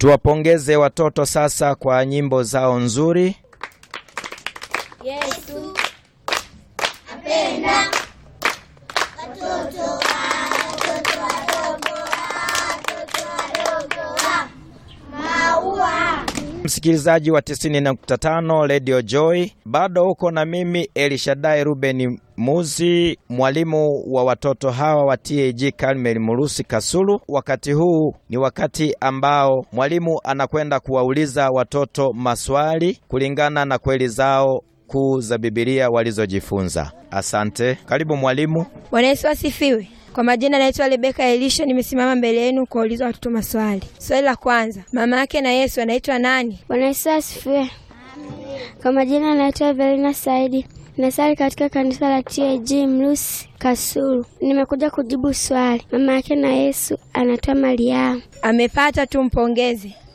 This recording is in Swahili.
Tuwapongeze watoto sasa kwa nyimbo zao nzuri. Yesu apenda Msikilizaji wa 90.5 Radio Joy, bado uko na mimi Elishadai Ruben Muzi, mwalimu wa watoto hawa wa TAG Karmel Murusi Kasulu. Wakati huu ni wakati ambao mwalimu anakwenda kuwauliza watoto maswali kulingana na kweli zao kuu za Biblia walizojifunza. Asante, karibu mwalimu. Bwana Yesu asifiwe. Kwa majina naitwa Rebeka Elisha, nimesimama mbele yenu kuwauliza watoto maswali. Swali la kwanza, mama yake na Yesu anaitwa nani? Bwana Yesu asifiwe. Kwa majina anaitwa Evelina Saidi, nasali katika kanisa la TAG Mlusi Kasulu. Nimekuja kujibu swali. Mama yake na Yesu anaitwa Mariamu. Amepata, tumpongeze.